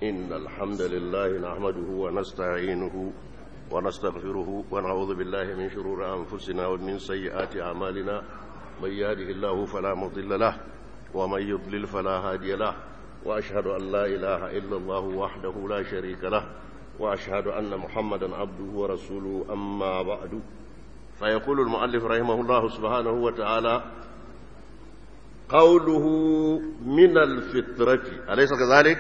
إن الحمد لله نحمده ونستعينه ونستغفره ونعوذ بالله من شرور أنفسنا ومن سيئات أعمالنا من يهده الله فلا مضل له ومن يضلل فلا هادي له وأشهد أن لا إله إلا الله وحده لا شريك له وأشهد أن محمدا عبده ورسوله أما بعد فيقول المؤلف رحمه الله سبحانه وتعالى قوله من الفطرة أليس كذلك؟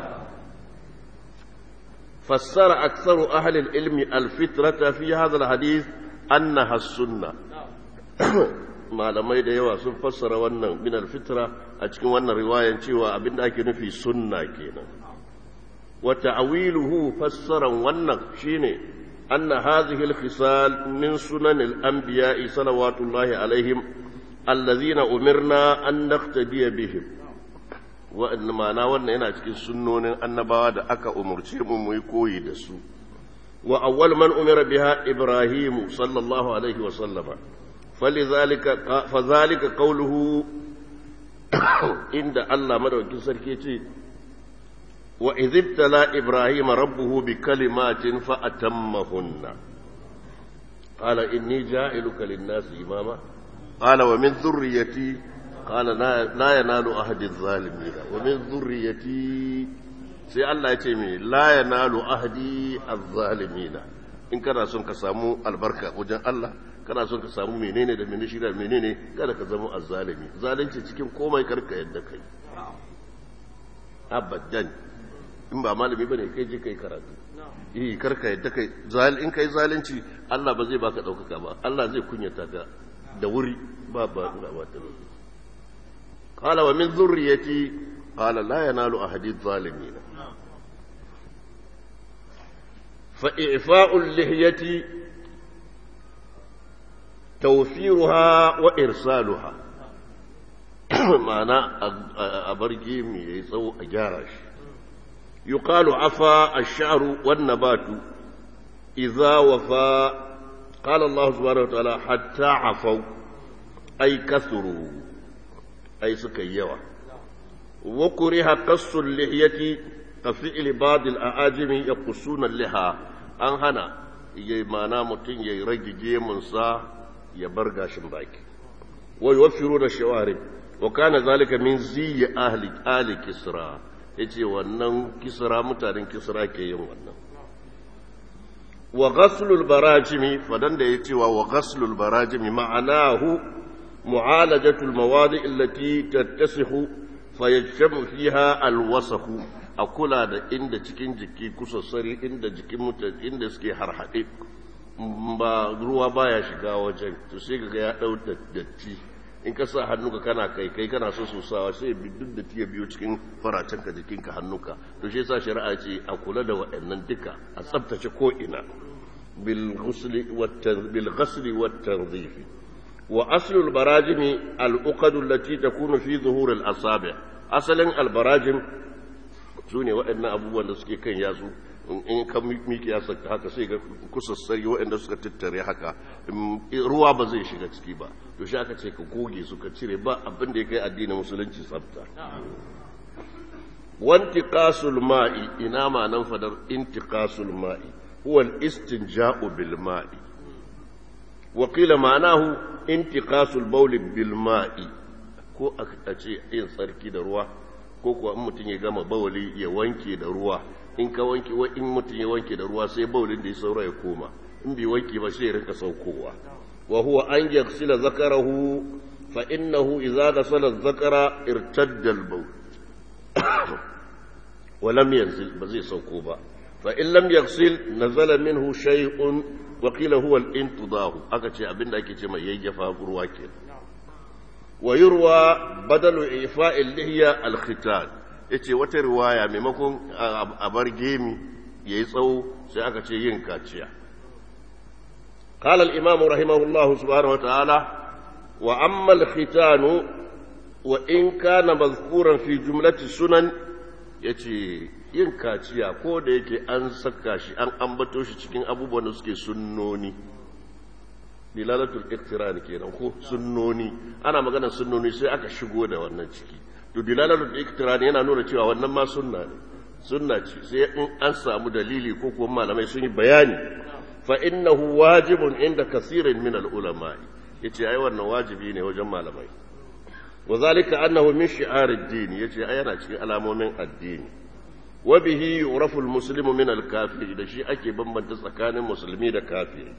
فسر أكثر أهل العلم الفطرة في هذا الحديث أنها السنة malamai da yawa sun fassara wannan min alfitra a cikin wannan riwayan cewa abinda ake nufi sunna kenan wa ta'wiluhu fassaran wannan shine anna hadhihi alkhisal min sunan al-anbiya'i salawatullahi alaihim allazina umirna an naqtadiya bihim wa'annan ma'ana wannan yana cikin sunnonin annabawa da aka umurce mu mu yi koyi da su wa awwal man umira biha ibrahim sallallahu alaihi wa sallama falizalika fazalika qawluhu inda Allah madaukakin sarki ce wa idhibtala ibrahim rabbuhu bi kalimatin fa atammahunna qala inni ja'iluka lin-nasi imama qala wa min dhurriyyati قال لا ينال أهد الظالمين ومن ذريتي sai Allah ya ce mai la yanalu ahdi az-zalimina in kana son ka samu albarka wajen Allah kana son ka samu menene da menene shida menene kada ka zama az-zalimi zalunci cikin komai karka yadda kai abadan in ba malami bane kai je kai karatu eh karka yadda kai zal in kai zalunci Allah ba zai baka daukaka ba Allah zai kunyata ka da wuri ba ba ba ta قال ومن ذريتي قال لا ينال أحد الظالمين فإعفاء اللحية توفيرها وإرسالها معنى أبرجي يسو أجارش يقال عفا الشعر والنبات إذا وفى قال الله سبحانه وتعالى حتى عفوا أي كثروا أي سكيوا وكره قص اللحية كفعل بعض الأعاجم يقصون اللحى أن هنا يمانا متين يرجي جيمنسا يبرغا شمباك ويوفرون الشوارب وكان ذلك من زي أهل آل كسرى yace wannan kisra mutanen kisra ke yin wannan wa ghaslul barajimi fadan da yace wa ghaslul barajimi ma'anahu معالجة المواضع التي تتسخ فيجتمع فيها الوسخ أكلا da inda cikin jiki kusassari inda jikin mutane inda suke harhaɗe ba ruwa baya shiga wajen to sai ga ya ɗau datti in ka sa hannuka kana kai kai kana so sosawa sai duk da ya biyo cikin faracenka jikinka hannuka to shi yasa shari'a ce a kula da waɗannan duka a tsabtace ko ina bil ghusli wat tanzifi وأصل البراجم الأقد التي تكون في ظهور الأصابع أصلا البراجم سوني وإن أبوه نسكي كان ياسو in ka miki ya saka haka sai ga kusassari waɗanda suka tattare haka ruwa ba zai shiga ciki ba to shi aka ce ka goge suka cire ba abin da ya kai addinin musulunci tsafta wantiqasul ma'i ina ma nan fadar intiqasul ma'i huwa al-istinja'u bil ma'i وقيل معناه انتقاص البول بالماء ko a ce yin tsarki da ruwa ko kuwa in mutum ya gama bawali ya wanke da ruwa in ka wanke in mutum ya wanke da ruwa sai bawalin da ya saura ya koma in bai wanke ba sai ya rinka saukowa wa huwa an yaghsila zakarahu fa innahu idza ghasala zakara irtadda al-bawl wa lam yanzil ba zai sauko ba fa in lam yaghsil nazala minhu shay'un wakila huwa al-intidahu aka ce abinda ake ce mai yayyafa ruwa ke wa yurwa badalu ifa'il lihiya al-khitan yace wata riwaya maimakon a bar gemi yayi tsawo sai aka ce yin kaciya قال الإمام رحمه الله سبحانه وتعالى وأما الختان وإن كان مذكورا في جملة السنن يتي yin kaciya ko da yake an saka shi an ambato shi cikin abubuwan da suke sunnoni dilalatul iktiran kenan ko sunnoni ana magana sunnoni sai aka shigo da wannan ciki to dilalatul iktiran yana nuna cewa wannan ma sunna ne sunna ce sai in an samu dalili ko kuma malamai sun yi bayani fa innahu wajibun inda kasirin min al-ulama yace ai wannan wajibi ne wajen malamai wa zalika annahu min shi'ar ad-din yace ai yana cikin alamomin addini wa bihi yurafu al-muslimu min al-kafir da shi ake bambanta tsakanin musulmi da kafiri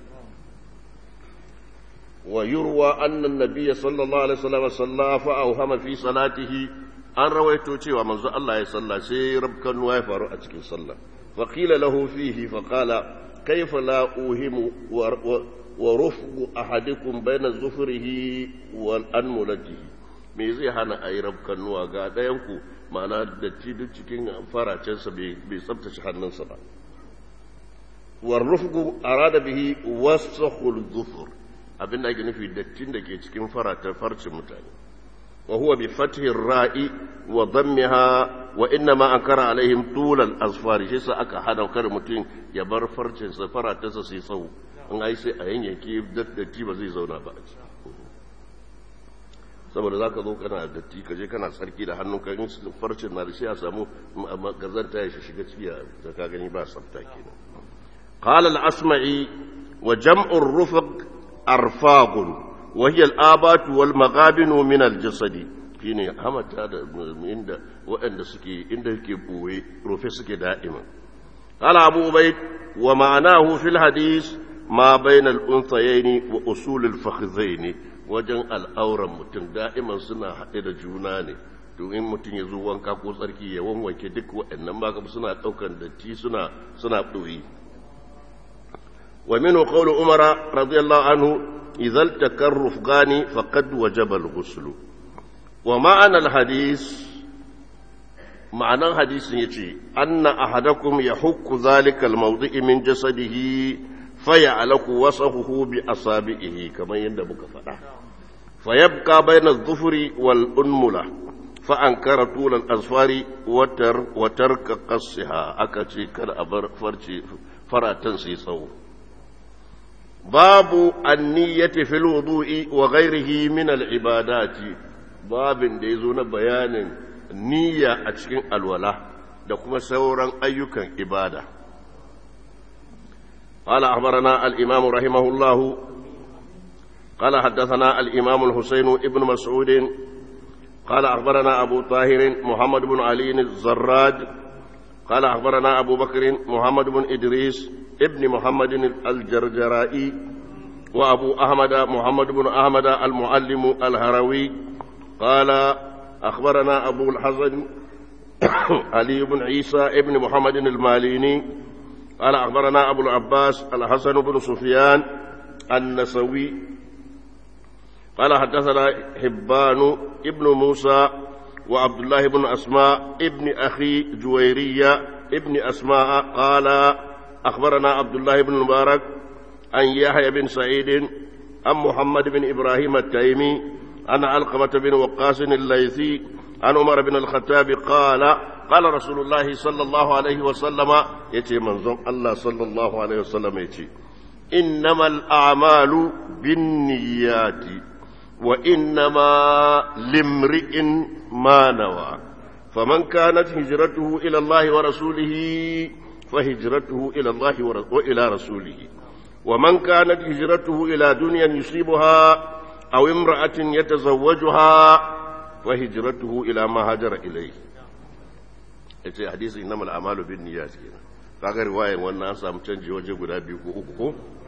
wa yurwa anna an-nabiy sallallahu alaihi wasallam salla fa awhama fi salatihi an rawaito cewa manzo Allah ya salla sai rabkan ya faru a cikin sallah fa qila lahu fihi fa qala kayfa la uhimu wa rufqu ahadikum bayna zufrihi wal anmulatihi me zai hana ayi rabkan nuwa ga dayan ku ma'ana datti duk cikin faracensa bai tsabtace hannunsa ba war rufqu arada bihi wasakhul dhufur abinda ake nufi dattin da ke cikin farata farcin mutane وهو بفتح الراء وضمها وإنما أنكر عليهم طول الأظفار شيء سأكا حدا وكر متين يبر فرج سفرة تسسي صو أن أي سي أين يكي دتي بزي زونا بعد saboda za ka zo kana datti ka je kana tsarki da hannun kan farcin na da sai a samu gazanta ya shiga ciki da ka gani ba tsafta kenan qala al-asma'i wa jam'u ar-rufq arfaqun وهي الآبات والمغابن من الجسد shine hamata da inda waɗanda suke inda yake boye rufe suke da'ima qala abu ubayd wa ma'anahu fil hadith ma bayna al unthayayn wa usul al fakhzayn wajen al'auran mutum da'iman suna haɗe da juna ne to in mutum ya zo wanka ko tsarki ya wanwanke duk waɗannan ba suna ɗaukan datti suna suna ɗoyi wa minhu qawlu umara radiyallahu anhu إذا التقى الرفقان فقد وجب الغسل ومعنى الحديث معنى الحديث يجي أن أحدكم يحك ذلك الموضع من جسده فيعلق وصفه بأصابعه كما يندبك فلا فيبقى بين الظفر والأنملة فأنكر طول الأظفار وتر وترك قصها أكتي كالأبر فرشي فراتن سيصور باب النية في الوضوء وغيره من العبادات باب da yazo na bayanin niyya a cikin alwala da kuma sauran ayyukan ibada قال أخبرنا الإمام رحمه الله قال حدثنا الإمام الحسين ابن مسعود قال أخبرنا أبو طاهر محمد بن علي الزراد قال أخبرنا أبو بكر محمد بن إدريس ابن محمد الجرجرائي وأبو أحمد محمد بن أحمد المعلم الهروي قال أخبرنا أبو الحسن علي بن عيسى ابن محمد الماليني قال أخبرنا أبو العباس الحسن بن سفيان النسوي قال حدثنا حبان ابن موسى وعبد الله بن أسماء ابن أخي جويرية ابن أسماء قال أخبرنا عبد الله بن المبارك عن يحيى بن سعيد عن محمد بن إبراهيم التيمي عن علقمة بن وقاص الليثي عن عمر بن الخطاب قال قال رسول الله صلى الله عليه وسلم يتي منظم الله صلى الله عليه وسلم يتي إنما الأعمال بالنيات وإنما لامرئ ما نوى فمن كانت هجرته إلى الله ورسوله فهجرته إلى الله وإلى رسوله ومن كانت هجرته إلى دنيا يصيبها أو امرأة يتزوجها فهجرته إلى ما هاجر إليه yace hadisi innamal a'malu bin niyyat kenan kaga riwayar wannan an samu canji waje guda biyu ko uku ko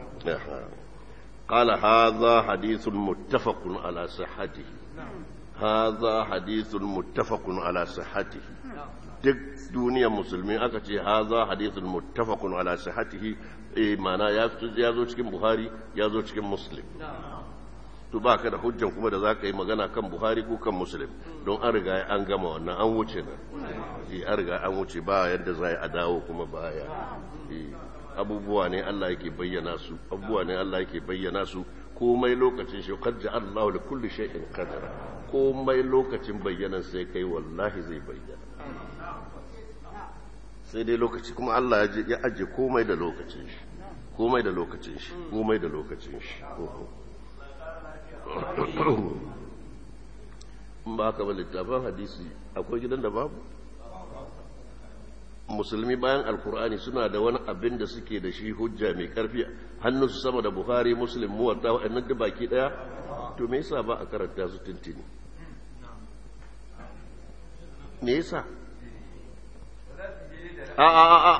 قال هذا حديث متفق على صحته هذا حديث متفق على صحته duk duniyar musulmi aka ce haza hadithun muttafaqun ala sihhatihi eh mana ya ya zo cikin buhari ya zo cikin muslim to baka da hujjan kuma da zaka yi magana kan buhari ko kan muslim don an riga an gama wannan an wuce nan eh an riga an wuce ba yadda za a dawo kuma baya eh abubuwa ne Allah yake bayyana su abubuwa ne Allah yake bayyana su komai lokacin shi qad ja'ala Allahu li kulli shay'in qadara komai lokacin bayyanan sai kai wallahi zai bayyana sai dai lokaci kuma Allah ya aje komai da lokacin shi komai da lokacin shi komai da lokacin shi ba ka ba littafin hadisi akwai gidan da babu musulmi bayan alkur'ani suna da wani abin da suke da shi hujja mai karfi hannunsu sama da buhari muslim muwatta wa'annan duk baki daya to me yasa ba a karanta su tuntuni me yasa a a a a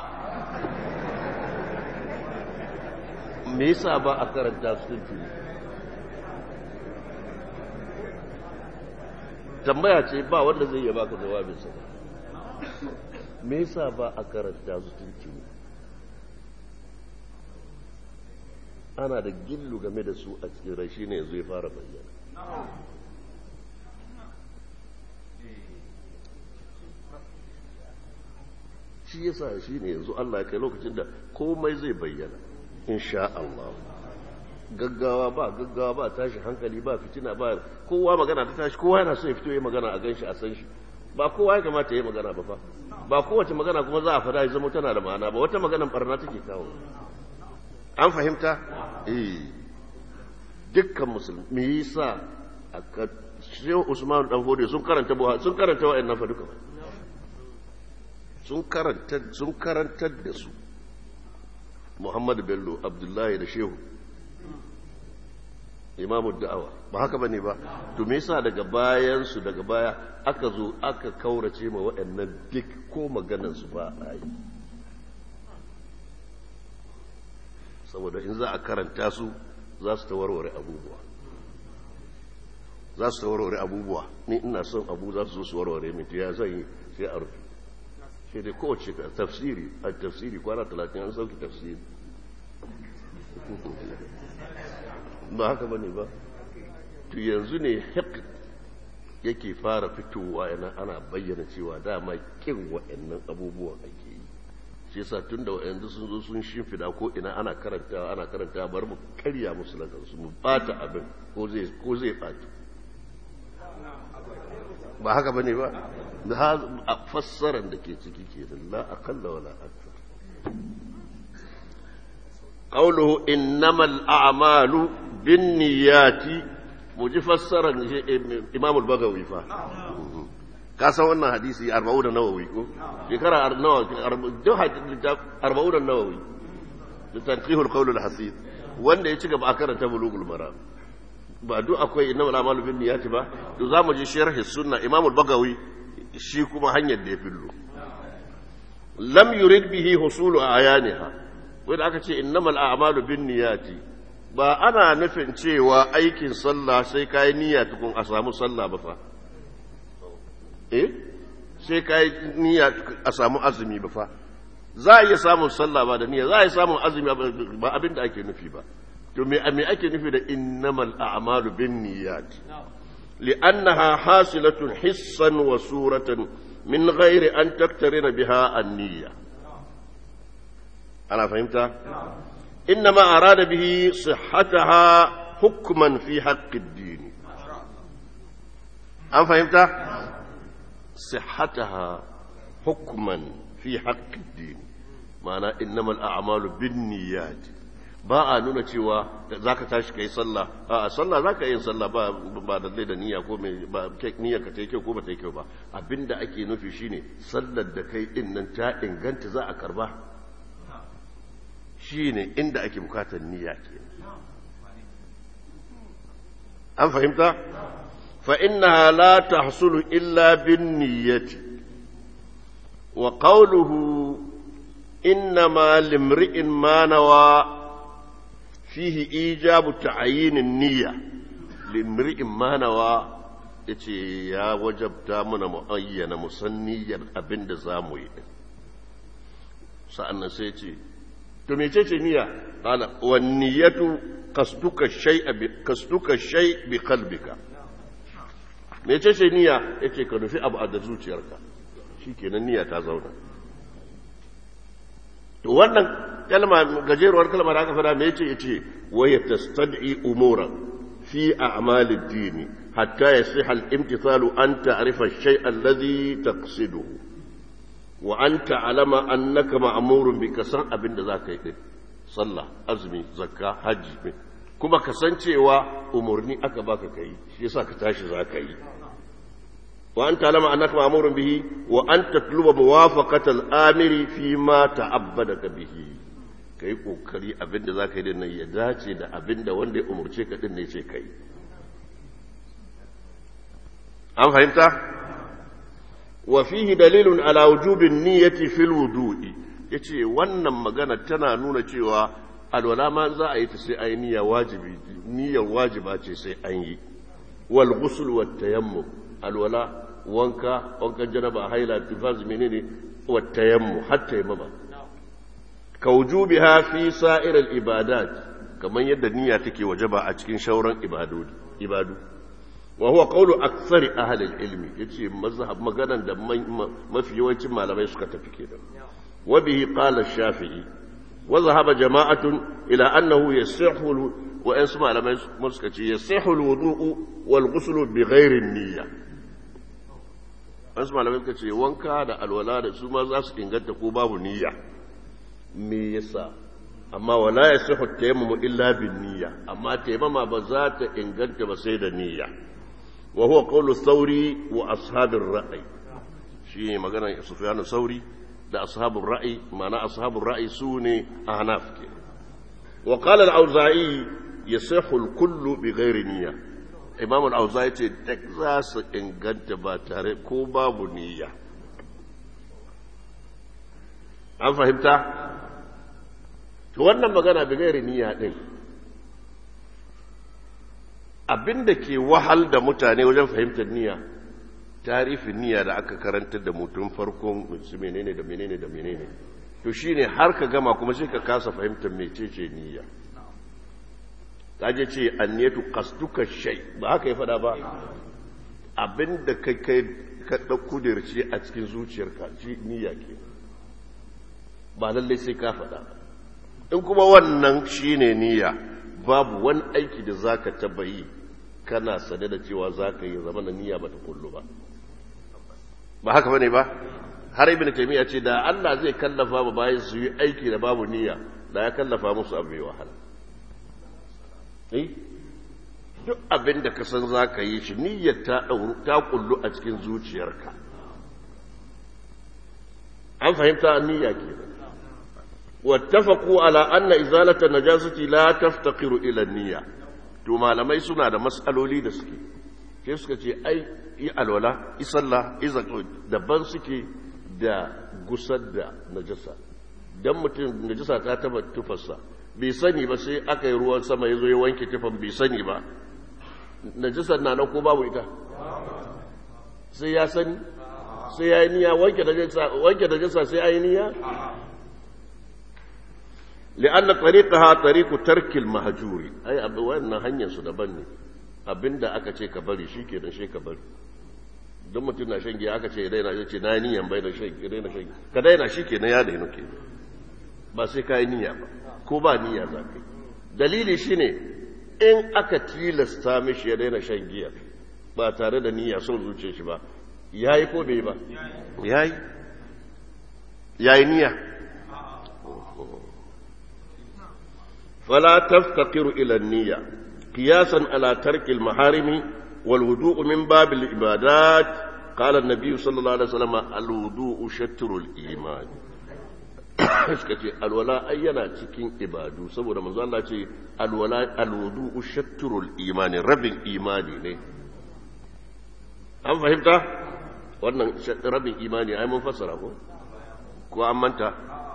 me yasa ba a karanta su tuntuni tambaya ce ba wanda zai iya baka jawabinsa me yasa ba a karanta su tuntuni ana da gillu game da su a cikin rai shine yanzu ya fara bayyana shi yasa shi ne yanzu Allah ya kai lokacin da komai zai bayyana insha Allah gaggawa ba gaggawa ba tashi hankali ba fitina ba kowa magana ta tashi kowa yana so ya fito ya magana a ganshi a san shi ba kowa ya kamata ya yi magana ba fa ba kowace magana kuma za a fada ya zama tana da ma'ana ba wata maganan barna take kawo an fahimta eh dukkan musulmi me yasa aka Shehu Usman dan Hode sun karanta buha sun karanta wa'annan fa duka sun karanta sun karantar da su Muhammad Bello Abdullahi da Shehu imamu da'awa ba haka bane ba to me yasa daga bayan su daga baya aka zo aka kaurace ma waɗannan duk ko maganar su ba a yi saboda in za a karanta su za su ta warware abubuwa za su ta warware abubuwa ni ina son abu za su zo su warware min ya zan yi sai a rufe sai dai kowace tafsiri a tafsiri kwana talatin an sauki tafsiri ba haka bane ba to yanzu ne hek yake fara fitowa yana ana bayyana cewa dama kin wa'annan abubuwan ake yi shi yasa tun da wa'anzu sun zo sun shimfida ko ina ana karanta ana karanta bar mu karya musu na kansu mu bata abin ko zai ko zai bata ba haka bane ba da a fassaran da ke ciki kenan la aqalla wala akthar قوله إنما الأعمال بالنيات مجي فسر إمام البغوي فا كاسا وانا حديثي أربعون النووي شكرا أربعون النووي لتنقيه القول الحسيد wanda ya ci gaba a karanta bulugul mara ba duk akwai inna wala malu bin niyati ba to zamu ji sharhi sunna imam al-bagawi shi kuma hanyar da ya fillo lam yurid bihi husulu ayaniha wanda aka ce innamal a'malu bin niyati ba ana nufin cewa aikin sallah sai kai niyya tukun a samu sallah ba fa eh sai kai niyya a samu azumi ba fa za a iya samun sallah ba da niyya za a iya samun azumi ba abin da ake nufi ba to me me ake nufi da innamal a'malu bin niyyati li'annaha hasilatun hissan wa suratan min ghairi an taktarina biha an-niyya أنا فهمت إنما أراد به صحتها حكما في حق الدين أنا فهمت صحتها حكما في حق الدين معنى إنما الأعمال بالنيات ba a nuna cewa za ka tashi ka yi sallah a sallah za ka yi sallah ba ba da da niyya ko mai ba niyya ka ta yi kyau ko ba ta yi kyau ba abinda ake nufi shine sallar da kai din nan ta inganta za a karba shi ne inda ake bukatar niyya ke an fahimta fa'inna la ta hasulu illa bin niyyati wa qawluhu inna ma limri'in manawa fihi ijabu ta'ayinin niyya limri'in manawa yace ya wajabta muna mu'ayyana musanniyyar abinda za mu yi sa'annan sai ce to mecece niyya qala wan niyyatu qasduka shay'a bi qasduka shay bi qalbika mecece niyya yace ka nufi abu a da zuciyarka shikenan niyya ta zauna to wannan kalma gajeruwar kalma da aka fada me yace yace wa yatastad'i umuran fi a'malid dini hatta yasiha al-imtithalu an ta'rifa ash-shay'a alladhi taqsiduhu wa an ta'alama annaka ma'murun bi kasan abin da zaka yi din sallah azumi zakka hajji kuma kasancewa umurni aka baka kai shi yasa ka tashi zaka yi wa an talama annaka ma'murun bihi wa an tatluba muwafaqata al-amiri fi ma ta'abbadaka bihi kai kokari abinda zaka yi din nan ya dace da abinda wanda ya umurce ka din ne ce kai an fahimta wa fihi dalilun ala wujubin niyyati fil wudu'i yace wannan magana tana nuna cewa alwala ma za a yi ta sai ayi niyya wajibi niyyar wajiba ce sai an yi wal ghusl wat tayammum alwala wanka wankan janaba haila tifaz menene wat tayammum hatta yamma ka wujubiha fi sa'ir al ibadat kamar yadda niyya take wajaba a cikin shauran ibadu ibadu wa huwa qawlu aktsari ahli al-ilmi yace mazhab maganan da mafi yawancin malamai suka tafi kenan wa bihi qala ash-shafi'i wa zahaba jama'atun ila annahu yasihhu wa asu malamai suka ce yasihhu al-wudu'u wal ghuslu bi ghairi niyya asu malamai suka ce wanka da alwala da su ma za su inganta ko babu niyya me yasa amma wala yasihhu at-tayammum illa bin niyya amma tayammama ba za ta inganta ba sai da niyya وهو قول الثوري وأصحاب الرأي شيء مغانا سفيان الثوري ده أصحاب الرأي معنى أصحاب الرأي سوني أعناف وقال الأوزاعي يصح الكل بغير نية إمام الأوزاعي تكزاس إن قد باتاري كوبا بنية an fahimta wannan magana bi gairi niyya din abin da ke wahal da mutane wajen fahimtar niyya tarifin niyya da aka karantar da mutum farkon su menene da menene da menene to shine har ka gama kuma sai ka kasa fahimtar mecece niyya kaje ce anniyatu qasduka shay ba haka ya fada ba abin da kai kai ka dauko dirce a cikin zuciyarka shi niyya ke ba lalle sai ka fada in kuma wannan shine niyya babu wani aiki da za ka taba yi kana sane da cewa za ka yi zama na niyya ba ta kullu ba ba haka bane ba har ibn taymiya ce da Allah zai kallafa ba bayan su yi aiki da babu niyya da ya kallafa musu abu mai wahala eh duk abin da ka san za ka yi shi niyyar ta ta kullu a cikin zuciyarka an fahimta niyya kenan واتفقوا على أن إزالة النجاسة لا تفتقر إلى النية to malamai suna da matsaloli da suke ke suka ce ai yi alwala isalla izako daban suke da gusar da najasa dan mutum najasa ta taba tufarsa bai sani ba sai aka yi ruwan sama ya zo ya wanke tufan bai sani ba najasar na nan ko babu ita sai ya sani sai ya yi niyya wanke najasa sai ya yi niyya لأن طريقها طريق ترك المهجور أي أبو وأن هنيا سدبني abinda aka ce ka bari shi ke shi ka bari don mutum na shan giya aka ce daina ya ce na yi niyan bai da shan daina shan ka daina shi ke na ya daina ke ba sai ka yi niyya ba ko ba niyya za ka yi dalili shi ne in aka tilasta mishi ya daina shan giya ba tare da niyya son zuce shi ba ya yi ko bai ba ya yi ya yi niyya فلا تفتقر إلى النية قياسا على ترك المحارم والوضوء من باب العبادات قال النبي صلى الله عليه وسلم الوضوء شتر الإيمان suka ce alwala ai yana cikin ibadu saboda manzo Allah ce alwala alwudu shatrul imani rabin imani ne an fahimta wannan rabin imani ai mun fassara ko ko an manta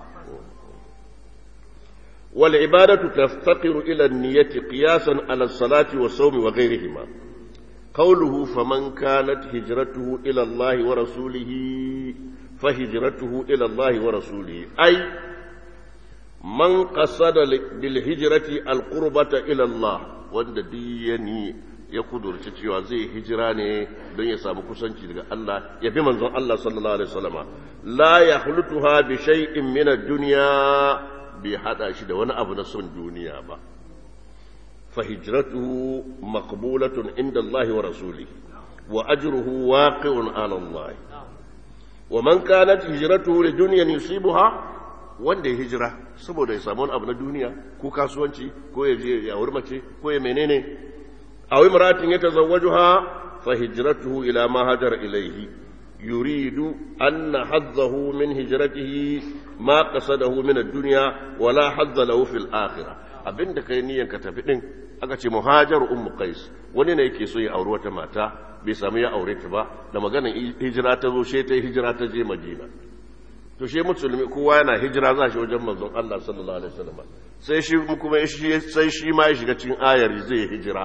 والعبادة تفتقر إلى النية قياسا على الصلاة والصوم وغيرهما قوله فمن كانت هجرته إلى الله ورسوله فهجرته إلى الله ورسوله أي من قصد بالهجرة القربة إلى الله وند ديني ya kudurci cewa zai hijira ne don ya samu kusanci daga Allah ya bi manzon Allah sallallahu alaihi wasallama la yahlutuha bi shay'in min ad-dunya bai hada shi da wani abu na son duniya ba fa hijratuhu maqbulatun inda Allah wa rasulihi wa ajruhu waqi'un 'ala Allah wa man kanat hijratuhu li dunyan yusibuha wanda ya hijira saboda ya samu wani abu na duniya ko kasuwanci ko ya je ya mace ko ya menene aw imratin yatazawwajuha فهجرته إلى ما هاجر إليه يريد أن حظه من هجرته ما قصده من الدنيا ولا حظ له في الآخرة abin da kai niyan ka tafi din aka ce muhajar ummu qais wani ne yake so ya auri wata mata bai samu ya aure ta ba da maganar hijira ta zo sai ta hijira ta je madina to shi musulmi kowa yana hijira za shi wajen manzon Allah sallallahu alaihi wasallam sai shi kuma shi sai shi ma ya shiga cikin ayar zai hijira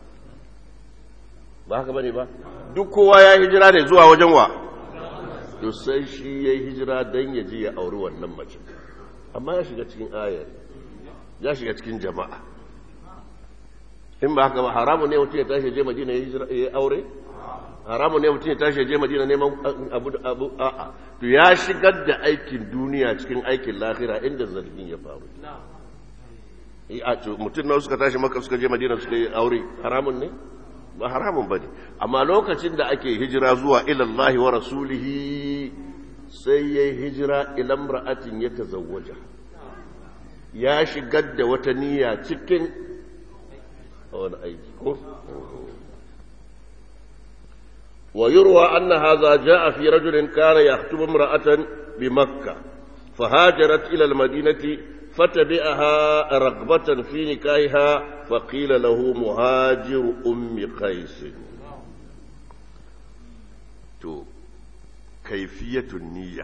ba haka bane ba duk kowa ya hijira ne zuwa wajen wa to sai shi ya hijira dan ya je ya auri wannan mace amma ya shiga cikin ayar ya shiga cikin jama'a in ba haka ba haramun ne mutum ya tashi je madina ya hijira ya aure haramun ne mutum ya tashi je madina neman abu abu a'a to ya shigar da aikin duniya cikin aikin lahira inda zargin ya faru a to mutum na suka tashi maka suka je madina suka yi aure haramun ne ba haramun ba ne amma lokacin da ake hijira zuwa ilallahi wa rasulihi sai ya yi hijira ilan ra'atin ya tazawwaja ya shigar da wata niyya cikin wani aiki ko ويروى أن هذا جاء في رجل كان يخطب امرأة بمكة فهاجرت إلى المدينة فتبعها رغبة في نكاحها فقيل له مهاجر أم قيس تو كيفية النية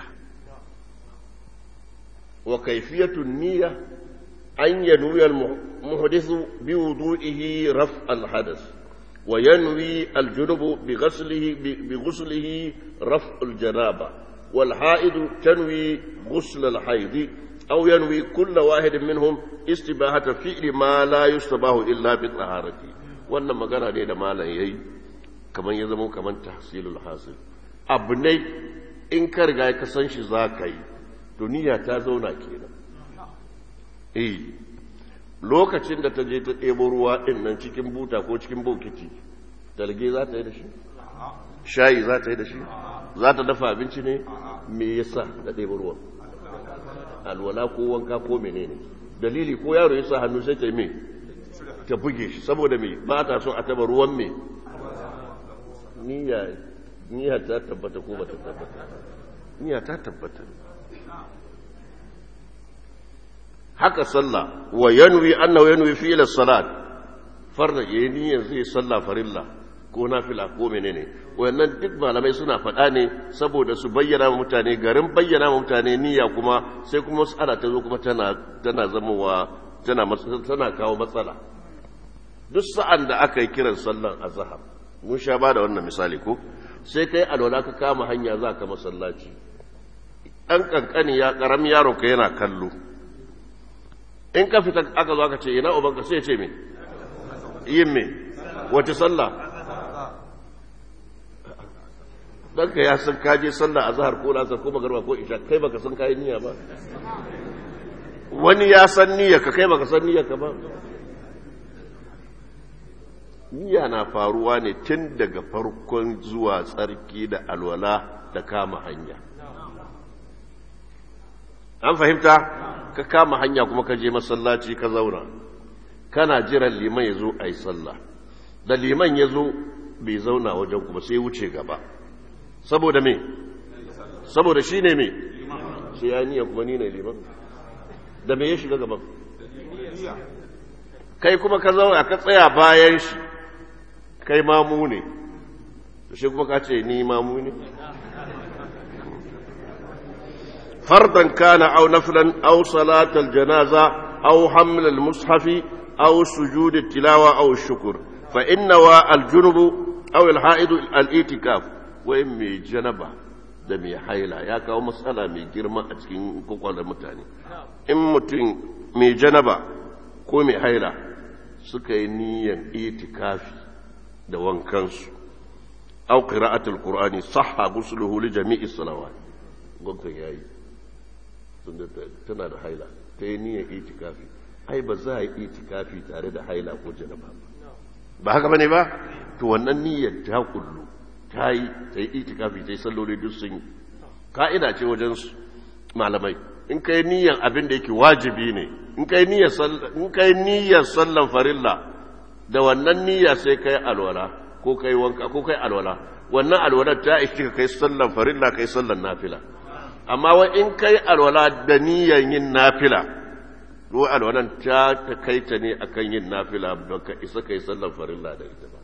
وكيفية النية أن ينوي المحدث بوضوئه رفع الحدث وينوي الجنب بغسله بغسله رفع الجنابة والحائض تنوي غسل الحيض أو ينوي كل واحد منهم استباحة فعل ما لا يستباه إلا بالطهارة wannan magana ne da malam yayi kamar ya zama kamar tahsilul hasil abu ne in ka riga ka san shi za ka yi to niyya ta zauna kenan eh lokacin da ta je ta ɗebo ruwa ɗin nan cikin buta ko cikin bokiti dalge za ta yi da shi shayi za ta yi da shi za ta dafa abinci ne me yasa da ɗebo ruwan alwala ko wanka ko menene dalili ko yaro ya sa hannu sai ta yi me ta buge shi saboda me ba ta so a taba ruwan me niyya ta tabbata ko ba ta tabbata niyya ta tabbata haka sallah wa yanwi annahu yanwi fi ila salat farda yayin niyyar zai sallah farilla ko nafila ko menene wannan duk malamai suna faɗa ne saboda su bayyana wa mutane garin bayyana wa mutane niyya kuma sai kuma mas'ala ta zo kuma tana tana zamowa tana tana kawo matsala duk sa'an da aka yi kiran sallan azhar mun sha ba da wannan misali ko sai kai alwala ka kama hanya za ka masallaci ɗan kankani ya ƙaramin yaro ka yana kallo in ka fita aka zo aka ce ina ubanka sai ce me yin me wace sallah ɗanka ya san kaje sallah a zahar ko lasar ko magarba ko isha kai baka san kayi niyya ba wani ya san niyya ka kai baka san niyya ka ba niyya na faruwa ne tun daga farkon zuwa tsarki da alwala da kama hanya an fahimta ka kama hanya kuma ka je masallaci ka zauna kana jiran liman ya zo a yi sallah da liman ya zo bai zauna wajen kuma sai wuce gaba saboda me saboda shi ne me sai ya niyya kuma ni ne liman da me ya shiga gaban kai kuma ka zauna ka tsaya bayan shi kai mamu ne shi kuma ka ce ni mamu ne فرضا كان أو نفلا أو صلاة الجنازة أو حمل المصحف أو سجود التلاوة أو الشكر فإن الجنب أو الحائض الاعتكاف وإن جنبه da mai haila ya kawo matsala mai girma a cikin kwakwalwar mutane in mutum mai janaba ko mai haila suka yi niyyar itikafi da wankansu au qira'atul qur'ani sahha gusluhu li jami'i salawat gwamnati yayi tunda tana da haila ta yi niyyar itikafi ai ba za a yi itikafi tare da haila ko janaba ba ba haka bane ba to wannan niyyar ta kullu ta yi ta yi itikafi ta yi salloli duk sun yi ka'ida ce wajen malamai in kai niyyar abin da yake wajibi ne in kai niyyar in kai niyyar sallan farilla da wannan niyya sai kai alwala ko kai wanka ko kai alwala wannan alwalar ta ishi ka kai sallan farilla kai sallan nafila amma wa in kai alwala da niyyar yin nafila ko alwalan ta ta kai ta ne akan yin nafila ba ka isa kai sallan farilla da ita ba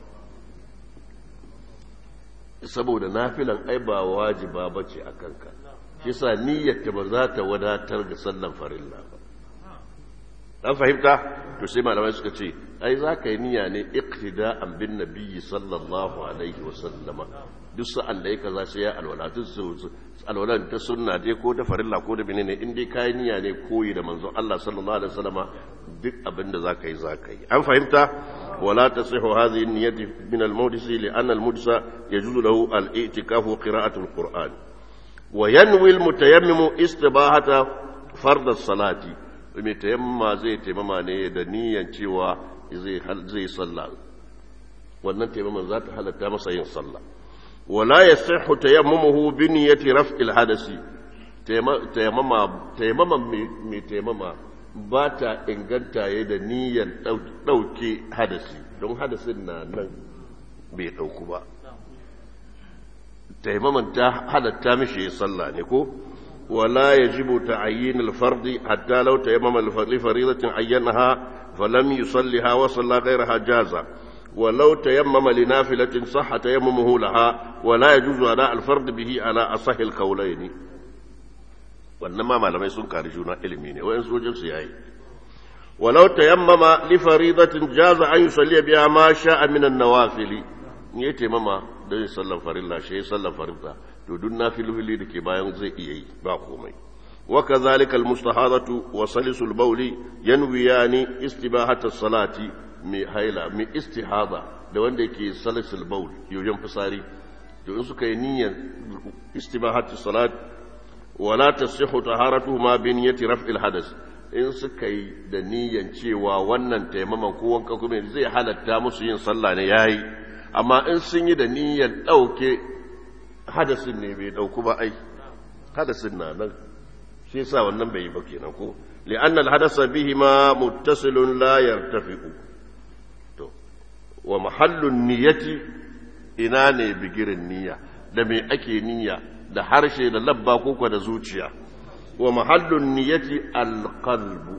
saboda nafilan ai ba wajiba bace akan ka shi sa niyyar ta ba za ta wadatar ga sallan farilla ba an fahimta to sai malamai suka ce ai za ka yi niyya ne iqtida'an bin nabiyyi sallallahu alaihi wa sallama duk sa'an da yake za sai ya alwala duk su alwala ta sunna dai ko ta farilla ko da menene in dai kai niyya ne koyi da manzon Allah sallallahu alaihi wa sallama duk abin da za ka yi za ka yi an fahimta ولا تصح هذه النية من المودس لأن المودس يجوز له الاعتكاف وقراءة القرآن وينوي المتيمم استباحة فرض الصلاة mai tayamma zai taimama ne da niyan cewa zai sallah wannan taimaman za ta halatta masa yin sallah wala ya sahu tayammamuhu bi niyyati raf'il hadasi taimama taimama mai taimama ba ta inganta ya da niyyar ɗauke hadasi don hadasin na nan bai ɗauku ba taimaman ta halatta mishi sallah ne ko ولا يجب تعيين الفرض حتى لو تيمم لفريضة عينها فلم يصلها وصلى غيرها جازا ولو تيمم لنافلة صح تيممه لها ولا يجوز أداء الفرض به على أصح القولين وإنما ما لم يسن كارجون علمين وإن سوجل سياي ولو تيمم لفريضة جاز أن يصلي بها ما شاء من النوافل يتيمم ده يصلى فريضة شيء يصلى فريضة to duk nafilfili da ke bayan zai iya yi ba komai waka zalika almustahadatu wa salisul bawli yanwiyani istibahata salati mai haila mai istihada da wanda yake salisul bawl yoyon fitsari to in suka yi niyyar istibahatu salat wala tasihhu taharatu ma bi niyyati raf'il hadas in suka yi da niyyar cewa wannan taimaman ko wanka kuma zai halatta musu yin sallah ne yayi amma in sun yi da niyyar dauke hadasin ne bai dauku ba ai hadasin na nan shi yasa wannan bai yi ba kenan ko li'anna al-hadasa bihi ma muttasilun la yartafiqu to wa mahallun niyyati ina ne bigirin niyya da me ake niyya da harshe da labba ko da zuciya wa mahallun niyyati al-qalbu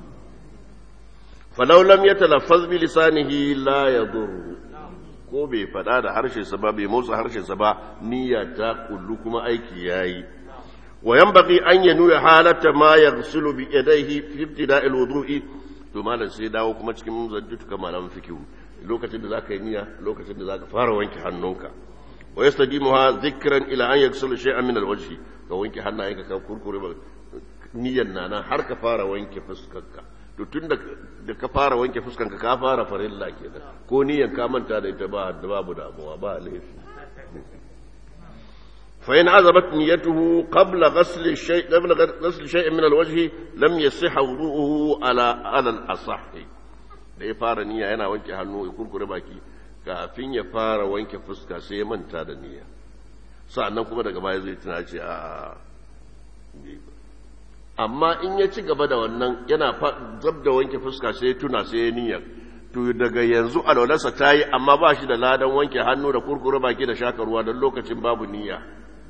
falau lam yatalaffaz bi lisanihi la yadurru ko bai faɗa da harshensa ba bai motsa harshensa ba niyya ta kullu kuma aiki yayi wa yanbaghi an yanu halata ma yaghsilu bi yadayhi fi ibtida'il wudu'i to malam sai dawo kuma cikin zaddutuka malam fikihu lokacin da zaka yi niyya lokacin da zaka fara wanke hannunka wa yastadimuha dhikran ila an yaghsilu shay'an min alwajhi ka wanke hannayenka ka kurkure ba niyyan nana har ka fara wanke fuskarka to tun da ka fara wanke fuskanka ka fara farilla kenan ko niyan ka manta da ita ba babu damuwa ba laifi fa in azabat niyyatuhu qabla ghasl shay qabla ghasl shay'in min alwajh lam yasih wudu'uhu ala ala al-asah da ya fara niyya yana wanke hannu ya kurkure baki kafin ya fara wanke fuska sai ya manta da niyya sa'annan kuma daga baya zai tuna ce a amma in ya ci gaba da wannan yana zab da wanke fuska sai ya tuna sai ya niyyar to daga yanzu alwalarsa ta yi amma ba shi da ladan wanke hannu da kurkure baki da shaka ruwa don lokacin babu niyya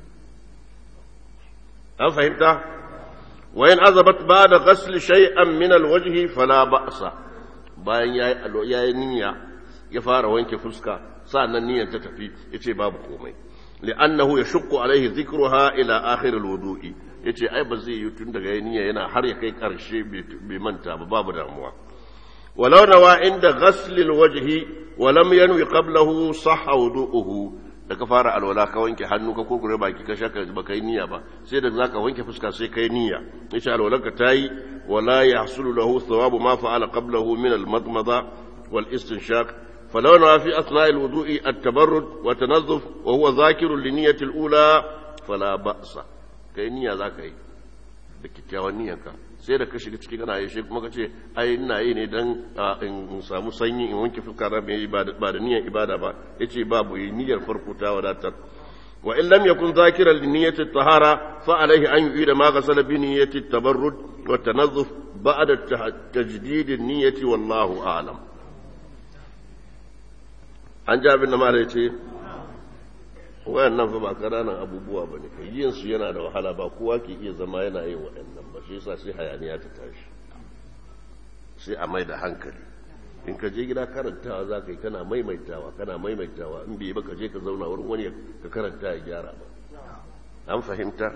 an fahimta wayan azabat ba da ghasl shay'an min alwajhi fala ba'sa bayan yayi yayi niyya ya fara wanke fuska sa'annan niyyar ta tafi yace babu komai li'annahu yashqu alaihi dhikruha ila akhir alwudu'i yace ai ba zai yi tun daga niyya yana har ya kai karshe bai manta ba babu damuwa walau nawa inda ghasl alwajhi wa lam yanwi qablahu sahha wudu'uhu da ka fara alwala ka wanke hannu ka kurkure baki ka shaka ba kai niyya ba sai da zaka wanke fuska sai kai niyya yace alwalanka tayi wala yahsulu lahu thawabu ma fa'ala qablahu min almadmada wal istinshaq فلو نوى في أثناء الوضوء التبرد وتنظف وهو ذاكر لنية الأولى فلا بأس كي نية ذاك أي da kyakkyawan niyyarka sai da ka shiga ciki kana yi shi kuma ka ce ai ina yi ne dan in samu sanyi in wanke fuska na mai ba da niyyar ibada ba yace babu yi niyyar farko ta wadatar wa in lam yakun zakiran li niyyati tahara fa alaihi an yu'ida ma ghasala bi niyyati tabarrud wa tanazzuf ba'da tajdid an-niyyati wallahu a'lam an ji abin da mara ce wayannan fa ba ƙananan abubuwa ba ne yin su yana da wahala ba kowa ke iya zama yana yin waɗannan ba shi yasa sai hayaniya ta tashi sai a mai da hankali in ka je gida karantawa za ka yi kana maimaitawa kana maimaitawa in bai ba ka je ka zauna wurin wani ka karanta ya gyara ba an fahimta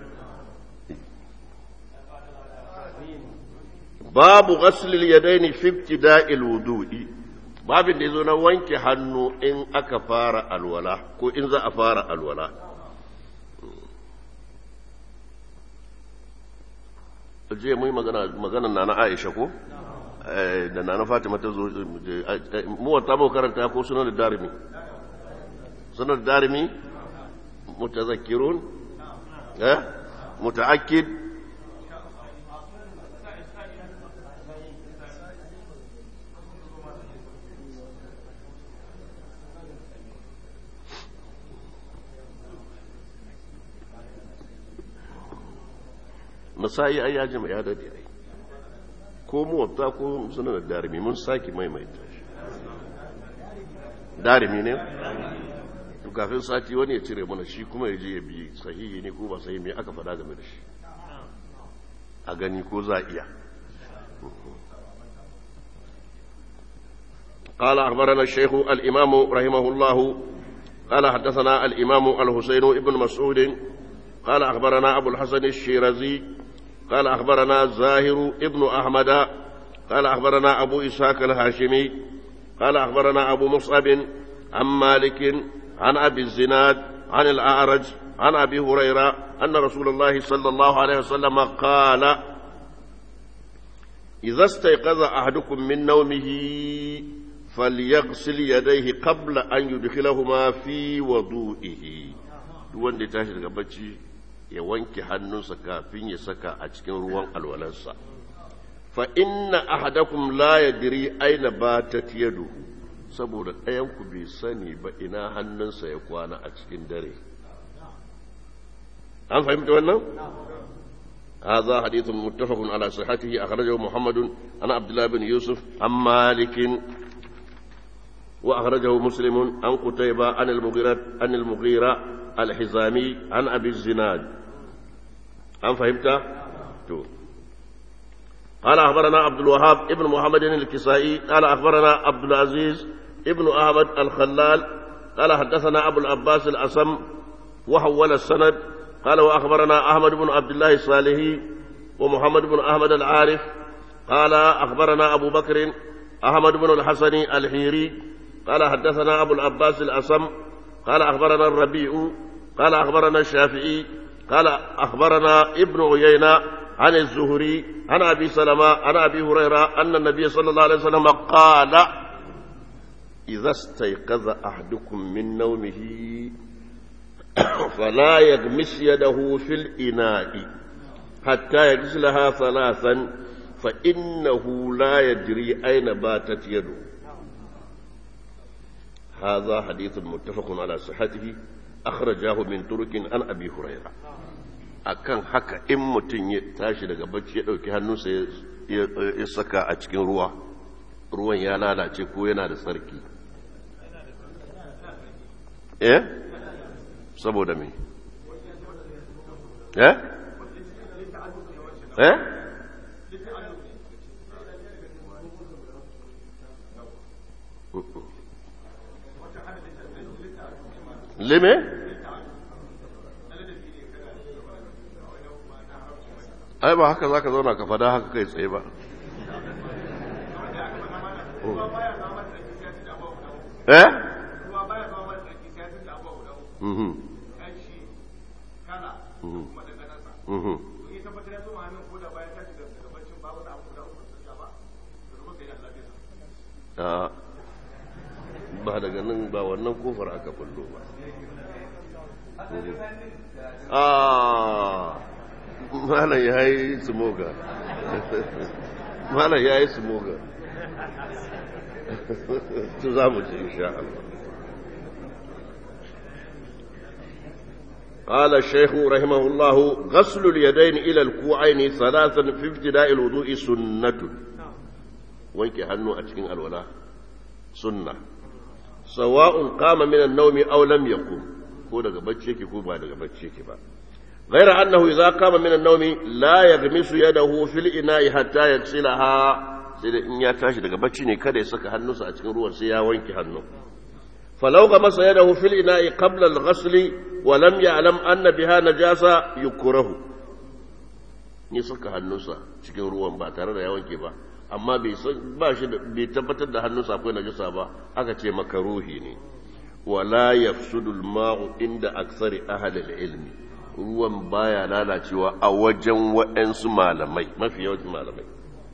babu ghaslil yadaini fi ibtida'il wudu'i babin da yazo na wanke hannu in aka fara alwala ko in za a fara alwala je mu magana magana na na Aisha ko da na na Fatima ta zo mu wata mu karanta ko sunan da darimi sunan da darimi mutazakkirun eh mutaakkid masayi ai ya jima ya dade ai ko muwatta ko sunan da darimi mun saki maimaita shi darimi ne to kafin sati wani ya cire mana shi kuma ya je ya bi sahihi ne ko ba sahihi me aka faɗa game da shi a gani ko za iya قال أخبرنا الشيخ الإمام رحمه الله قال حدثنا الإمام الحسين بن مسعود قال أخبرنا أبو الحسن الشيرازي قال أخبرنا زاهر ابن أحمد قال أخبرنا أبو إسحاق الهاشمي قال أخبرنا أبو مصعب عن مالك عن أبي الزناد عن الأعرج عن أبي هريرة أن رسول الله صلى الله عليه وسلم قال إذا استيقظ أحدكم من نومه فليغسل يديه قبل أن يدخلهما في وضوئه دون دي تاشي daga bacci ya wanke hannunsa kafin ya saka a cikin ruwan alwalarsa fa inna ahadakum la yadri aina batat yaduhu saboda ɗayan ku bai sani ba ina hannunsa ya kwana a cikin dare an fahimta wannan هذا حديث متفق على صحته أخرجه محمد عن عبد الله بن يوسف عن مالك وأخرجه مسلم عن قتيبة عن المغيرة عن المغيرة الحزامي عن أبي الزناد أم فهمت؟ تو. قال أخبرنا عبد الوهاب ابن محمد الكسائي قال أخبرنا عبد العزيز ابن أحمد الخلال قال حدثنا أبو العباس الأسم وحول السند قال وأخبرنا أحمد بن عبد الله الصالحي ومحمد بن أحمد العارف قال أخبرنا أبو بكر أحمد بن الحسن الحيري قال حدثنا أبو العباس الأسم قال أخبرنا الربيع قال أخبرنا الشافعي قال أخبرنا ابن عيينة عن الزهري عن أبي سلمة عن أبي هريرة أن النبي صلى الله عليه وسلم قال إذا استيقظ أحدكم من نومه فلا يغمس يده في الإناء حتى يغسلها ثلاثا فإنه لا يدري أين باتت يده هذا حديث متفق على صحته أخرجاه من ترك عن أبي هريرة akan haka in mutum ya tashi daga bacci ya ɗauki hannunsa ya saka a cikin ruwa ruwan ya lalace ko yana da tsarki eh saboda me eh eh lime ai ba haka zaka zauna ka fada haka kai tsaye ba eh mhm mhm ba daga nan ba wannan kofar aka kullo ba malam ya yi smoga malam ya yi smoga tu za mu ji insha Allah قال الشيخ رحمه الله غسل اليدين إلى الكوعين ثلاثا في ابتداء الوضوء سنة وينك هنو أتكين الولاء سنة sawa'un qama min an-nawmi aw lam yaqum ko daga bacci yake ko ba daga bacci yake ba غير أنه إذا قام من النوم لا يغمس يده في الإناء حتى يغسلها sai da in ya tashi daga bacci ne kada ya saka hannunsa a cikin ruwan sai ya wanke hannu falau ga masa yadahu fil ina'i qabla al-ghasl wa lam ya'lam anna biha najasa yukrahu ni saka hannunsa cikin ruwan ba tare da ya wanke ba amma bai ba shi bai tabbatar da hannunsa akwai najasa ba aka ce makaruhi ne wala yafsudu al-ma'u inda aksari ahli al-ilmi ruwan baya lalacewa a wajen waɗansu malamai mafi yawancin malamai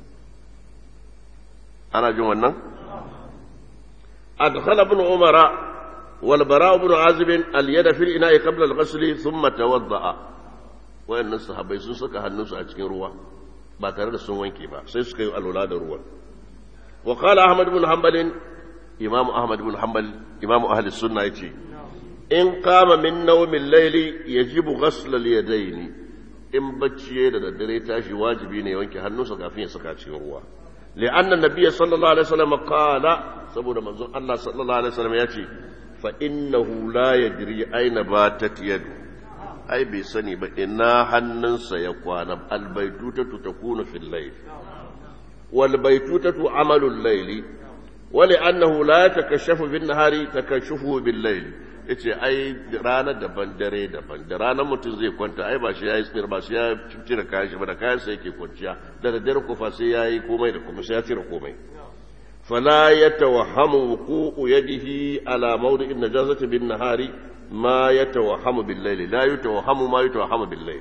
ana jin wannan adkhala ibn umara wal bara ibn azib al yada fil ina'i qabla al ghusl thumma tawadda'a wayannan sahabbai sun saka hannunsu a cikin ruwa ba tare da sun wanke ba sai suka yi alwala da ruwan wa qala ahmad ibn hanbal imam ahmad ibn hanbal imam ahli sunna yace in kama min naumin laili ya ji bugaslar yadaini in bacci da daddare tashi wajibi ne wanke hannunsa kafin ya saka cikin ruwa li'anna nabiyya sallallahu alaihi wasallam qala saboda manzon Allah sallallahu alaihi wasallam ya ce fa innahu la yadri aina batat yadu ai bai sani ba ina hannunsa ya kwana albaitutatu takunu fil layl wal baitutatu amalul layli wa li'annahu la yatakashafu bin nahari takashufu bil layli ya ce ai rana daban dare daban da ranar mutum zai kwanta ai ba shi ya yi tsimir ba shi ya cire kayan shi ba da kayan sa yake kwanciya da daddare kufa sai ya yi komai da kuma sai ya cire komai fala ya tawahhamu wuqu'u yadihi ala mawdi'in najazati bin nahari ma ya tawahhamu bil layli la yatawahhamu ma yatawahhamu bil layli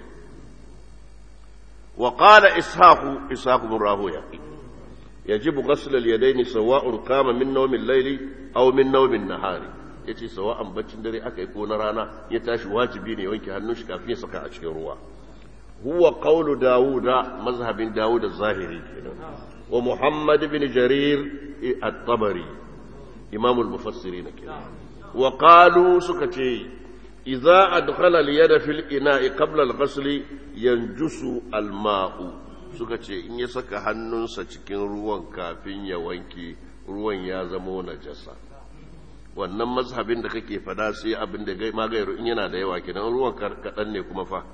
wa qala ishaqu ishaqu bin rahuya يجب غسل اليدين سواء قام من نوم الليل أو من نوم النهار ya ce sawa'an baccin dare aka yi ko na rana ya tashi wajibi ne wanke hannun shi kafin ya saka a cikin ruwa huwa qawlu dawuda mazhabin dawud az-zahiri kenan wa muhammad ibn jarir at-tabari imam al-mufassirin kenan wa qalu suka ce idza adkhala al-yada fil ina'i qabla al-ghasl yanjusu al-ma'u suka ce in ya saka hannunsa cikin ruwan kafin ya wanke ruwan ya zamo najasa wannan mazhabin da kake fada sai abin da gai magayar in yana da yawa kenan ruwan kaɗan ne kuma fa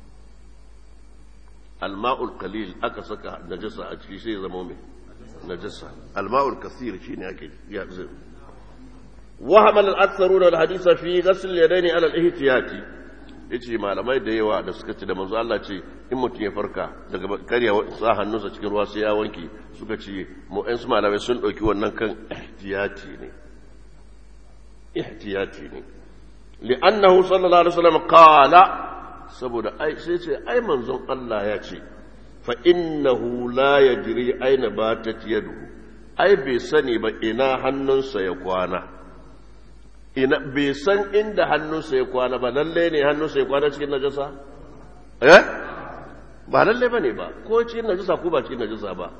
alma'ul qalil aka saka najasa a ciki sai zama mai najasa alma'ul kasir shine ake ya zai وهم الأكثرون الحديث في غسل اليدين على الاحتياط yace malamai da yawa da suka ce da manzo Allah ce in mutum ya farka daga karya sa hannunsa cikin ruwa sai ya wanke suka ce mu ɗan su malamai sun ɗauki wannan kan ihtiyati ne ihtiyati ne li'annahu sallallahu alaihi wasallam qala saboda ai sai ce ai manzon Allah ya ce fa innahu la yadri aina batat yaduhu ai bai sani ba ina hannunsa ya kwana ina bai san inda hannunsa ya kwana ba lalle ne hannunsa ya kwana cikin najasa eh ba lalle bane ba ko cikin najasa ko ba cikin najasa ba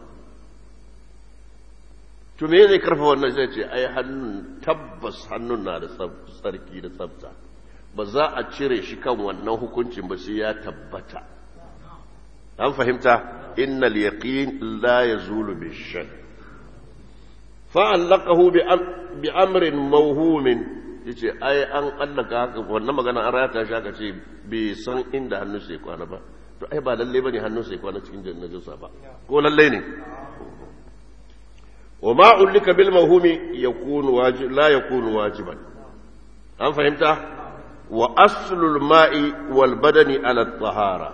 to me zai karfa wannan zai ce ai hannun tabbas hannun na da tsarki da tsafta ba za a cire shi kan wannan hukuncin ba sai ya tabbata an fahimta innal yaqin la yazulu bishak fa'allaqahu bi amrin mawhumin yace ai an allaka haka wannan magana an rata shi aka ce bai san inda hannun sai kwana ba to ai ba lalle bane hannun sai kwana cikin jannatin ba ko lalle ne وما علق بالموهوم يكون واجب لا يكون واجبا أم فهمت وأصل الماء والبدن على الطهارة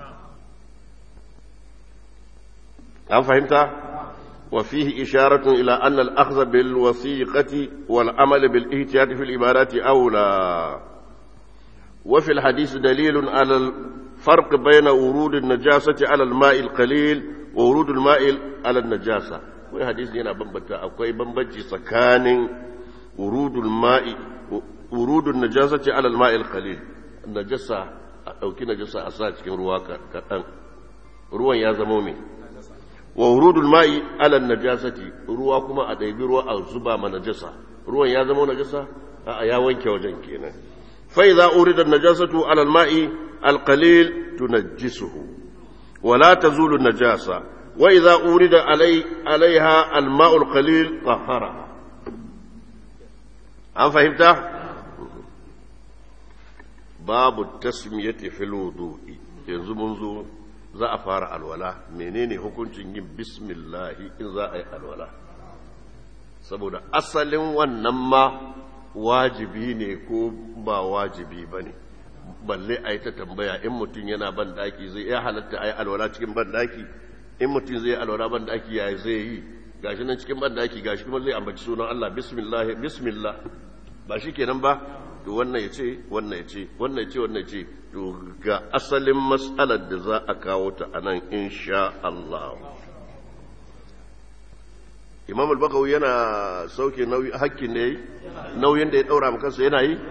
أم فهمت وفيه إشارة إلى أن الأخذ بالوثيقة والعمل بالاحتياط في العبادات أولى وفي الحديث دليل على الفرق بين ورود النجاسة على الماء القليل وورود الماء على النجاسة wai hadisi yana bambanta akwai bambanci tsakanin urudul ma'i urudun najasati ala al-ma'i al-qalil najasa a dauki najasa a sa cikin ruwa kaɗan ruwan ya zama mai wa urudul ma'i ala najasati ruwa kuma a ɗaibi ruwa a zuba ma najasa ruwan ya zama najasa a ya wanke wajen kenan fa idza urida najasatu ala al-ma'i al-qalil tunajjisuhu ولا تزول النجاسة وإذا أورد علي عليها الماء القليل طهرها an fahimta babu tasmiyati fil wudu'i yanzu mun zo za a fara alwala menene hukuncin yin bismillahi in za a yi alwala saboda asalin wannan ma wajibi ne ko ba wajibi ba ne balle a yi ta tambaya in mutum yana ban daki zai iya halatta a yi alwala cikin ban daki in mutum zai yi alwala ban daki ya zai yi gashi nan cikin ban daki gashi kuma zai ambaci sunan Allah bismillah bismillah ba shi kenan ba to wannan ya ce wannan ya ce wannan ya ce wannan ya ce to ga asalin matsalar da za a kawo ta a nan insha Allah imam al-bakawi yana sauke hakkin da ya yi nauyin da ya daura kansa yana yi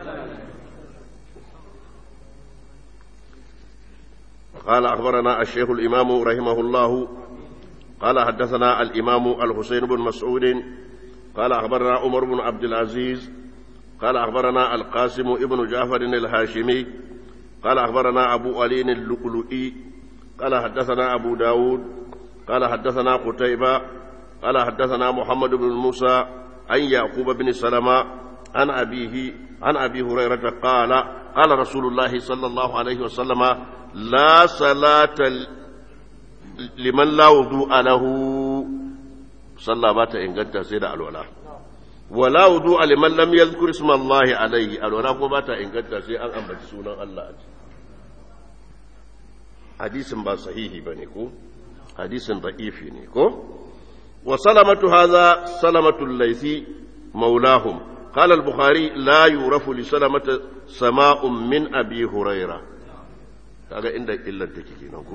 قال أخبرنا الشيخ الإمام رحمه الله قال حدثنا الإمام الحسين بن مسعود قال أخبرنا عمر بن عبد العزيز قال أخبرنا القاسم ابن جعفر الهاشمي قال أخبرنا أبو علي اللؤلؤي قال حدثنا أبو داود قال حدثنا قتيبة قال حدثنا محمد بن موسى عن يعقوب بن سلمة عن أبيه عن أبي هريرة قال قال رسول الله صلى الله عليه وسلم لا صلاة لمن لا وضوء له صلى بات إن قد سيد الولاء ولا وضوء لمن لم يذكر اسم الله عليه الولاء بات إن قد سيد أن أنبت سونا الله حديث با صحيح بنيكو حديث ضعيف نيكو وسلمة هذا سلمة الليثي مولاهم قال البخاري لا يعرف لسلمة سماء من أبي هريرة kaga inda illar take kenan ko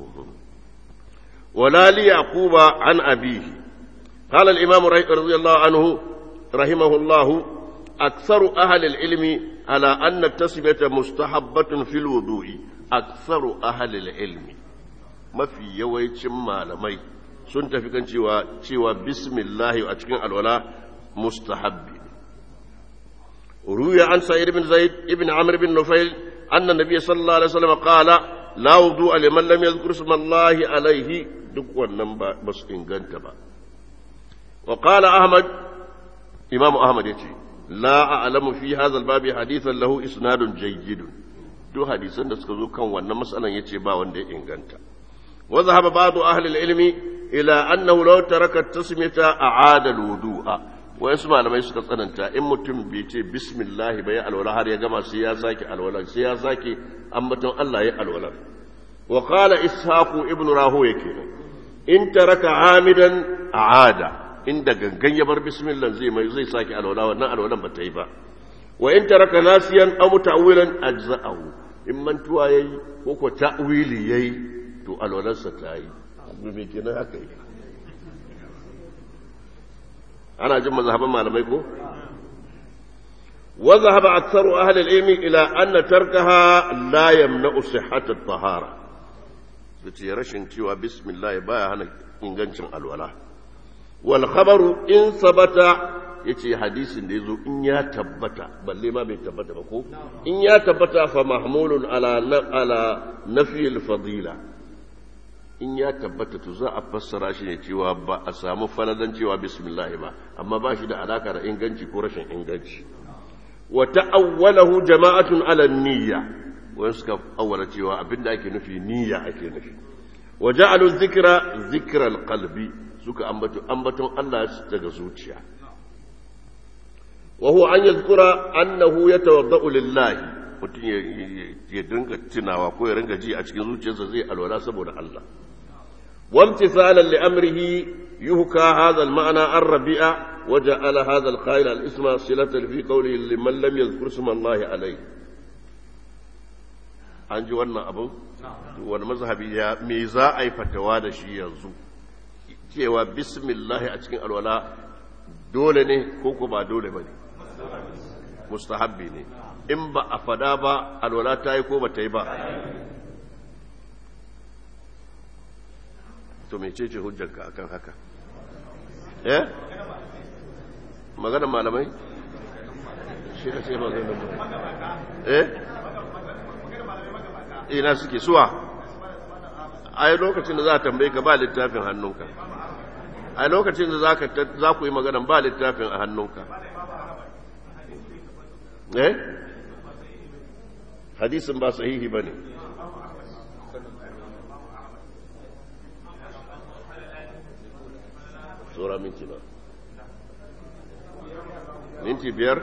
wala li yaquba an abihi qala al imam radiyallahu anhu rahimahullah aktharu ahli al ilmi ala anna tasbiyata mustahabbatun fil wudu'i aktharu ahli al ilmi mafi yawancin malamai sun tafi kan cewa cewa bismillah a cikin alwala mustahabbi ruya an sa'id ibn zaid ibn amr ibn nufail أن النبي صلى الله عليه وسلم قال لا وضوء لمن لم يذكر اسم الله عليه duk wannan ba su inganta ba wa qala ahmad imam ahmad yace la a'lamu fi hadha al-babi hadithan lahu isnadun jayyid duk hadisan da suka zo kan wannan mas'alan yace ba wanda ya inganta wa dhahaba ba'du ahli al-ilmi ila annahu law taraka at-tasmiyata a'ada al-wudu'a wayansu malamai suka tsananta in mutum bai ce bismillah bai alwala har ya gama sai ya sake alwala sai ya sake ambaton Allah ya alwala wa qala ishaqu ibn rahu yake in taraka amidan aada inda gangan ya bar bismillah zai mai zai sake alwala wannan alwalan ba ta yi ba wa in taraka nasiyan aw ta'wilan ajza'ahu in mantuwa yayi ko ko ta'wili yayi to alwalarsa ta yi me kenan haka yi ana jin mazhaban malamai ko wa zahaba aktharu ahli al-ilmi ila anna tarkaha la yamna'u sihhat at-tahara yace rashin cewa bismillah baya hana ingancin alwala wal khabaru in sabata yace hadisin da yazo in ya tabbata balle ma bai tabbata ba ko in ya tabbata fa mahmulun ala ala nafi al-fadila in ya tabbata to za a fassara shi ne cewa ba a samu faladan cewa bismillah ba amma ba shi da alaka da inganci ko rashin inganci wa ta'awwalahu jama'atun ala niyya wani suka awwala cewa abinda ake nufi niyya ake nufi wa ja'alu dhikra dhikra alqalbi suka ambato ambaton Allah daga zuciya wa huwa an yadhkura annahu yatawaddau lillahi mutum ya dinga tunawa ko ya ringa ji a cikin zuciyarsa zai alwala saboda Allah وامتثالا لأمره يهكى هذا المعنى الربيع وجعل هذا القائل الاسم صلة في قوله لمن لم يذكر اسم الله عليه an ji wannan abin wani mazhabi ya me za a yi fatawa da shi yanzu cewa bismillahi a cikin alwala dole ne ko ko ba dole ba ne mustahabbi ne in ba a fada ba alwala ta yi ko ba ta yi ba to mece ce hujjarka akan haka eh magana malamai shi ka ce magana eh ina suke suwa ai lokacin da za a tambaye ka ba littafin hannunka ai lokacin da za ku yi magana ba littafin a hannunka eh hadisin ba sahihi ba ne tsora minti ba minti biyar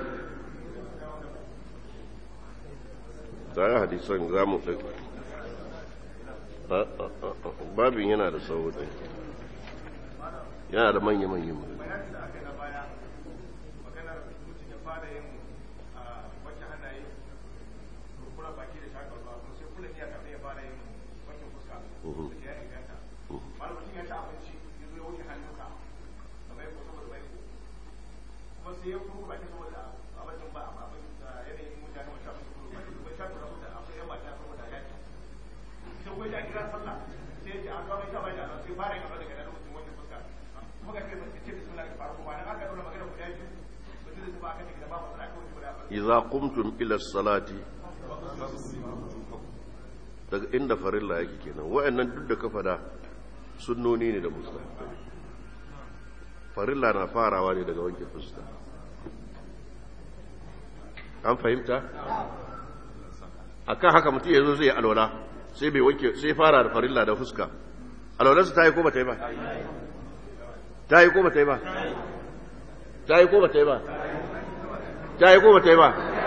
tsaye hadisan za mu babin yana da tsawo ɗin yana da manya-manyan mu إذا قمتم إلى الصلاة daga inda farilla yake kenan wa'annan duk da ka fada sunnoni ne da musta farilla na farawa ne daga wanke fuska an fahimta akan haka mutum yanzu zai alwala sai bai wanke sai fara da farilla da fuska alwalarsa ta yi ko ba ta yi ba ta yi ko ba ta yi ba ta yi ko ba ta yi ba ta yi ko ba ta yi ba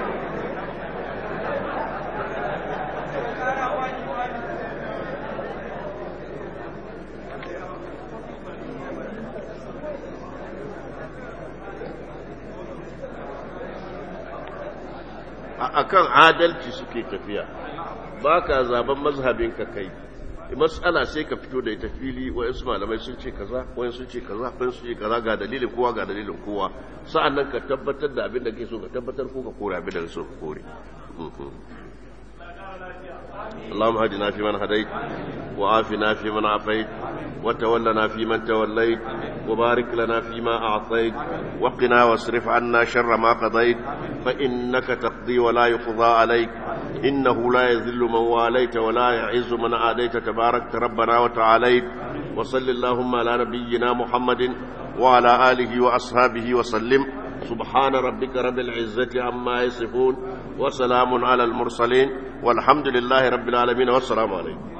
akan adalci suke tafiya ba ka zaben mazhabinka kai matsala sai ka fito da ita fili wayansu malamai sun ce kaza wayansu sun ce kaza wayansu sun ce kaza ga dalilin kowa ga dalilin kowa sa'annan ka tabbatar da abin da ke so ka tabbatar ko ka kore abin da so ka kore اللهم اهدنا فيمن هديت وعافنا فيمن عافيت وتولنا فيمن توليت وبارك لنا فيما أعطيت وقنا واصرف عنا شر ما قضيت فإنك تقضي ولا يقضى عليك إنه لا يذل من واليت ولا يعز من عاديت تبارك ربنا وتعاليت وصل اللهم على نبينا محمد وعلى آله وأصحابه وسلم سبحان ربك رب العزة عما يصفون وسلام على المرسلين والحمد لله رب العالمين والسلام عليكم